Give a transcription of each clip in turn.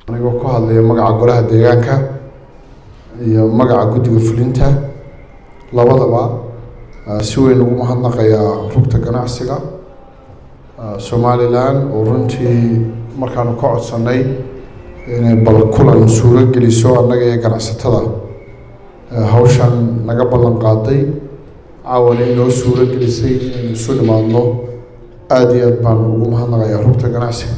anigoo ku hadlaya magaca golaha deegaanka iyo magaca guddiga fulinta labadaba si weyn ugu mahadnaqayaa rugta ganacsiga somalilan oo runtii markaanu ka codsanay inay bal kulan suuro geliso annaga iyo ganacsatada hawshan naga ballan qaaday caawana inoo suuro gelisay inaynu isu nimaadno aada iyo aad baan ugu mahadnaqayaa rugta ganacsiga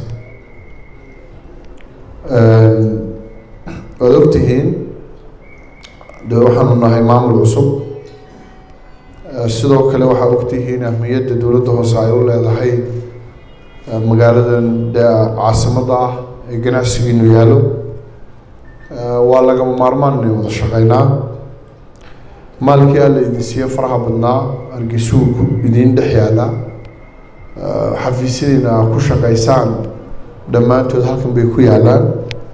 waad ogtihiin de waxaanu nahay maamul cusub sidoo kale waxaa ogtihiin ahmiyadda dowladda hoose ay u leedahay magaaladan de caasimadda ah ee ganacsigiinu yaallo waa lagama maarmaan inay wada shaqeynaa maalkii alla idin siiye faraha badnaa hargeysuhu idiin dhex yaala xafiisyadiina ku shaqeysaan dhammaantood halkan bay ku yaalaan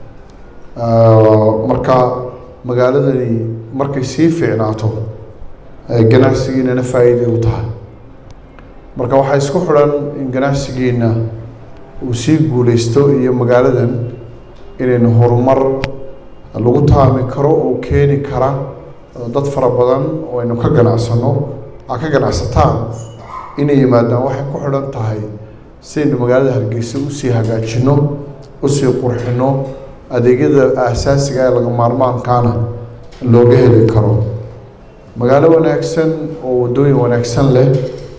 marka magaaladani markay sii fiicnaato ganacsigiinana faa-iiday u tahay marka waxaa isku xidhan in ganacsigiina uu sii guuleysto iyo magaaladan inaynu horumar lagu taami karo oo keeni kara dad fara badan oo aynu ka ganacsano a ka ganacsataan inay yimaadaan waxay ku xidhan tahay sidaynu magaalada hargeysa usii hagaajino usii qurxino adeegyada aasaasiga ee laga maarmaankaana looga heli karo magaalo wanaagsan oo waddooyin wanaagsan leh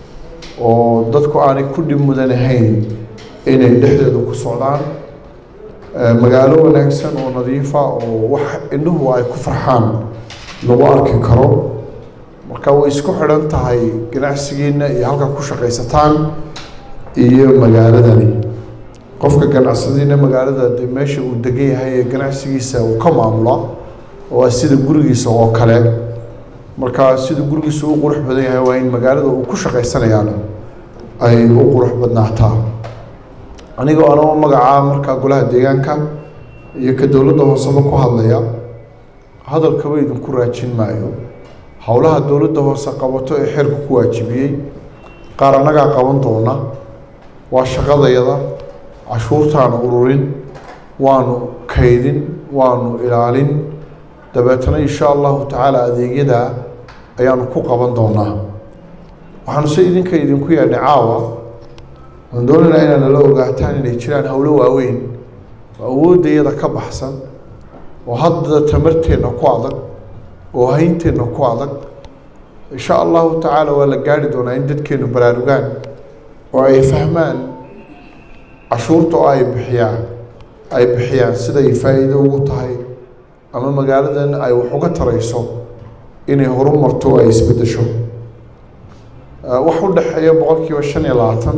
oo dadku aanay ku dhib mudanahayn inay dhexdeedu ku socdaan magaalo wanaagsan oo nadiifa oo wax indhuhu ay ku farxaan lagu arki karo marka way isku xidhan tahay ganacsigiina iyo halka ku shaqaysataan iyo magaaladani qofka ganacsadiina magaalada de meesha uu degan yahay ee ganacsigiisa uu ka maamula waa sida gurigiisa oo kale marka sida gurigiisa u qurux badan yahay waa in magaalada uu ku shaqaysanayaana ay u qurux badnaataa anigoo anoo magacaa markaa golaha deegaanka iyo ka dowladda hooseba ku hadlaya hadalkaba idinku raajin maayo howlaha dowladda hoose qabato ee xeerku ku waajibiyey qaar annagaa qaban doona waa shaqadayada cashuurtaanu ururin waanu kaydin waanu ilaalin dabeetana insha allahu tacaala adeegyada ayaanu ku qaban doonaa waxaanu se idinka idinku yeedhnay caawa waan doonaynaa inaad nala ogaataan inay jiraan howlo waaweyn oo awooddayada ka baxsan oo hadda tamarteenna ku adag oo haynteenna ku adag insha allahu tacaala waa la gaari doonaa in dadkeenu baraarugaan oo ay fahmaan cashuurta oo ay bixiyaan ay bixiyaan siday faa-iido ugu tahay ama magaaladan ay wax uga tarayso inay horumarto ay isbeddesho wax u dhexeeya boqol kiiba shan iyo labaatan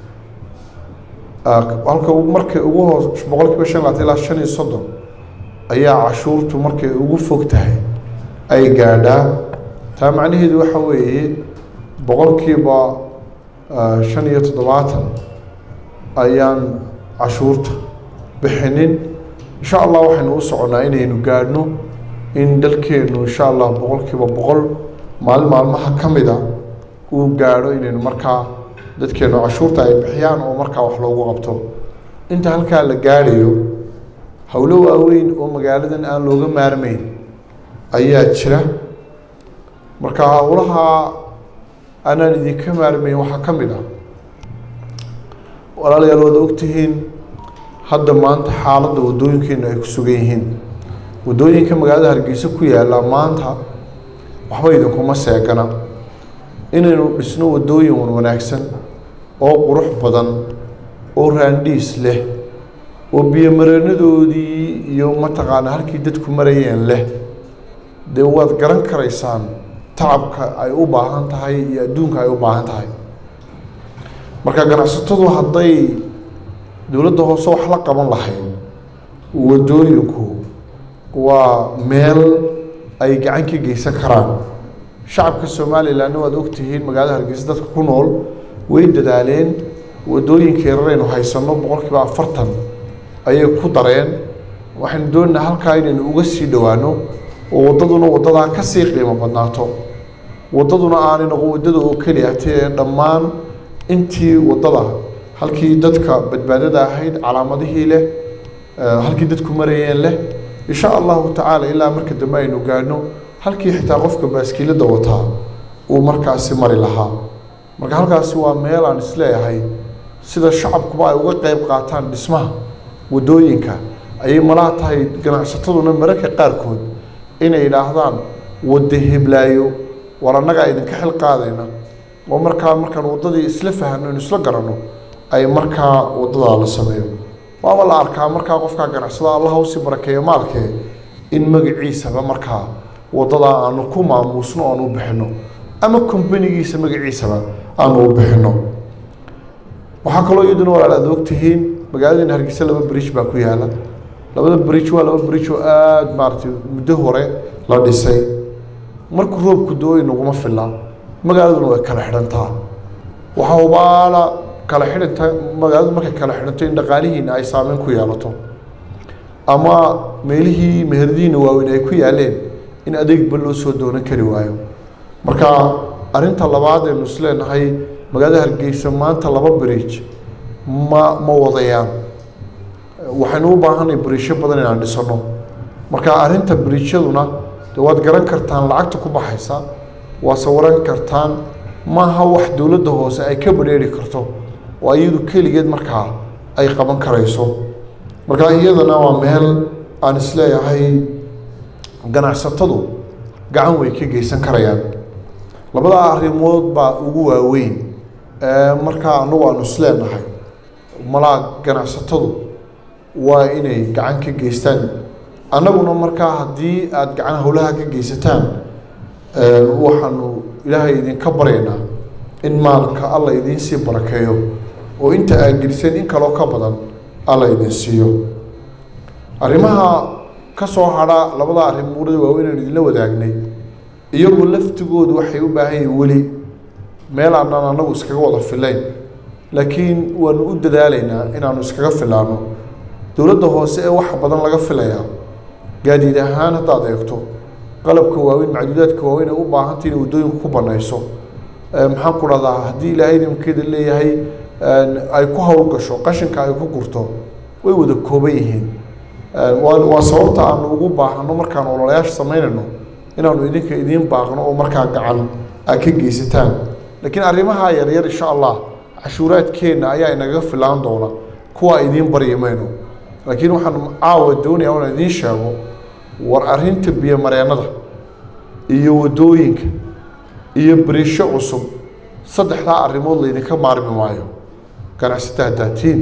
halka markay ugu hoos boqol kiiba shan iyo labaatan ilaa shan iyo soddon ayaa cashuurtu markay ugu fog tahay ay gaadhaa taa macnaheedu waxa weeye boqol kiiba shan iyo toddobaatan ayaan cashuurta bixinin insha allah waxaynu u soconnaa inaynu gaadhno in dalkeenu insha allah boqol kiiba boqol maalin maalmaha ka mida uu gaadho inaynu markaa dadkeenu cashuurta ay bixiyaan oo markaa wax loogu qabto inta halkaa la gaadhayo howlo waaweyn oo magaaladan aan looga maarmeyn ayaa jira marka howlaha aanaan idinka maarmeyn waxaa ka mid ah walaalayaal waad ogtihiin hadda maanta xaaladda waddooyinkeenu ay ku sugan yihiin waddooyinka magaalada hargeysa ku yaalla maanta waxba idinkuma seegana inaynu dhisno waddooyin wan wanaagsan oo qurux badan oo raandhiis leh oo biyomareenadoodii iyo mataqaana halkii dadku marayeen leh dee waad garan karaysaan tacabka ay u baahan tahay iyo adduunka ay u baahan tahay marka ganacsatadu hadday dowladda hoose wax la qaban lahayd waddooyinku waa meel ay gacan ka geysan karaan shacabka somalilanna waad ogtihiin magaalada hargeysa dadka ku nool way dadaaleen waddooyinka yararaynu haysanno boqol kiiba afartan ayay ku dareen waxaynu doonaynaa halkaa inaynu uga sii dhowaano oo waddaduna waddadaa ka sii qiimo badnaato waddaduna aanay noqon waddada oo keliya tee dhammaan intii waddada halkii dadka badbaadada ahayd calaamadihii leh halkii dadku marayeen leh insha allahu tacaala ilaa marka dambe aynu gaadhno halkii xitaa qofka baaskiilada wataa uu markaasi mari lahaa marka halkaasi waa meel aan isleeyahay sida shacabkuba ay uga qeyb qaataan dhismaha waddooyinka ayay malaha tahay ganacsataduna mararka qaarkood inay yidhaahdaan wadda heblaayo war annagaa idinka xil qaadayna oo markaa markaan waddadii isla fahamno inu isla garanno ay markaa waddadaa la sameeyo waaba la arkaa markaa qofkaa ganacsada allah usi barakeeyo maalkee in magaciisaba markaa waddadaa aanu ku maamuusno aanu u bixinno ama kombanigiisa magaciisaba aanu u bixinno waxaa kaloo iyaduna walaal aad ogtihiin magaaladiina hargeysa laba bridge baa ku yaala labada bridge waa laba bridge oo aada maaragtay muddo hore la dhisay markuu roobku do-oy naguma filla magaaladuna way kala xidhantaa waxaa hubaala kala xidhanta magaaladu markay kala xidhanto in dhaqaalihiina ay saameyn ku yeelato ama meelihii meheradihiina waaweyn ay ku yaaleen in adeegba loo soo doonan kari waayo marka arrinta labaad aynu isleenahay magaalada hargeysa maanta laba bridge ma ma wadayaan waxaynu u baahanay bridgeyo badan inaan dhisano marka arrinta bridgyaduna de waad garan kartaan lacagta ku baxaysa waa sawaran kartaan maaha wax dowladda hoose ay ka badheeri karto oo iyadu keligeed markaa ay qaban karayso marka iyadana waa meel aan isleeyahay ganacsatadu gacan way ka geysan karayaan labadaa arrimood baa ugu waaweyn markaa anagu aanu isleenahay malaa ganacsatadu waa inay gacan ka geystaan annaguna markaa haddii aada gacan howlaha ka geysataan waxaanu ilaahay idinka baryaynaa in maalka alla idiin sii barakeeyo oo inta aad geliseen in kaloo ka badan alla idin siiyo arrimaha ka soo hadha labada arrimood waaweyn aan idinla wadaagnay iyagu laftigoodu waxay u baahan yihiin weli meel aanaan anagu iskaga wada filayn laakiin waanu u dadaalaynaa inaanu iskaga filaano dowladda hoose ee wax badan laga filayaa gaadiid ahaan haddaad eegto qalabka waaweyn macduudaadka waaweyn ay u baahantay inay waddooyinka ku banayso maxaan ku dhahdaa haddii ilaahay idinkeeda leeyahay ay ku howlgasho qashinka ay ku gurto way wada kooban yihiin waa waa sababta aanu ugu baahano markaan ololayaasha samaynayno inaanu idinka idiin baaqno oo markaa gacan aad ka geysataan laakiin arrimaha yaryar insha allah cashuuraadkeenna ayaa inaga filaan doona kuwa idiin baryi mayno laakiin waxaan caawa doonaya inaan idiin sheego war arrinta biyomareennada iyo waddooyinka iyo beriisho cusub saddexdaa arrimood laydinka maarmi maayo ganacsata haddaatiin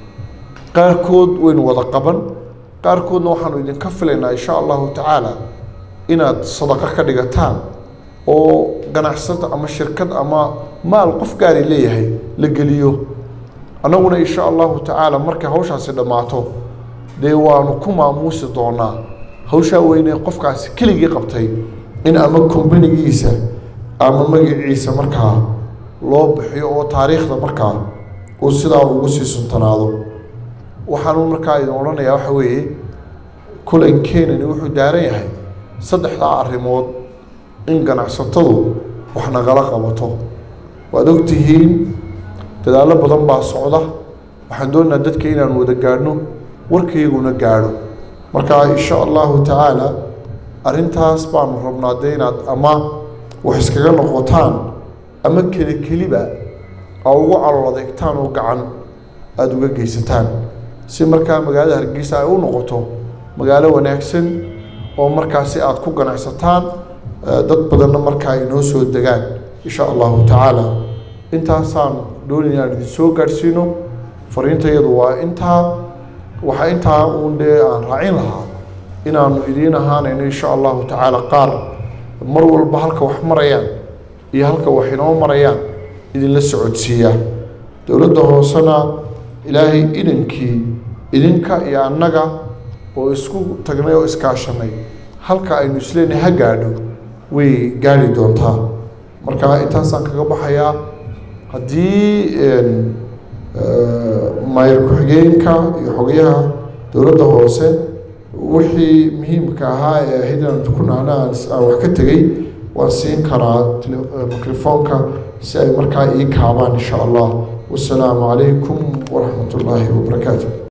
qaarkood waynu wada qaban qaarkoodna waxaanu idinka filaynaa insha allahu tacaala inaad sadaqo ka dhigataan oo ganacsata ama shirkad ama maal qof gaari leeyahay la geliyo annaguna insha allahu tacaala markay hawshaasi dhammaato dee waanu ku maamuusi doonaa hawshaa weyne qofkaasi keligii qabtay in ama kombanigiisa ama magaciisa markaa loo bixiyo oo taariikhda markaa uu sidaa ugu sii suntanaado waxaanu markaa idin odhanayaa waxa weeye kulankeenani wuxuu daaran yahay saddexdaa arrimood in ganacsatadu wax nagala qabato waad ogtihiin dadaallo badan baa socda waxaan doonaynaa dadka inaan wada gaadhno warkayguna gaadho marka insha allahu tacaala arrintaas baanu rabnaa dee inaad ama wax iskaga noqotaan ama keli keliba aa ugu calool adeegtaan oo gacan aada uga geysataan si markaa magaalada hargeysa ay u noqoto magaalo wanaagsan oo markaasi aada ku ganacsataan dad badanna markaa ay noo soo degaan insha allahu tacaala intaasaan doonaya inaan idin soo gaadhsiino fariintayadu waa intaa waxaa intaa uun dee aan raacin lahaa inaanu idiin ahaanayno insha allahu tacaala qaar mar walba halka wax marayaan iyo halka wax inoo marayaan idinla socodsiiya dowladda hoosena ilaahay idankii idinka iyo annaga oo isku tagnay oo iskaashanay halka aynu isleenahay ha gaadho way gaadhi doontaa marka intaasaan kaga baxayaa haddii maayir ku-xigeenka iyo xogayaha dowladda hoose wixii muhiimka ahaa ee ahayd inaan ku nahna aan wax ka tegey waan siin karaa microfoonka si ay markaa ii kaabaan insha allah wasalaamu calaykum waraxmat ullaahi wabarakaatu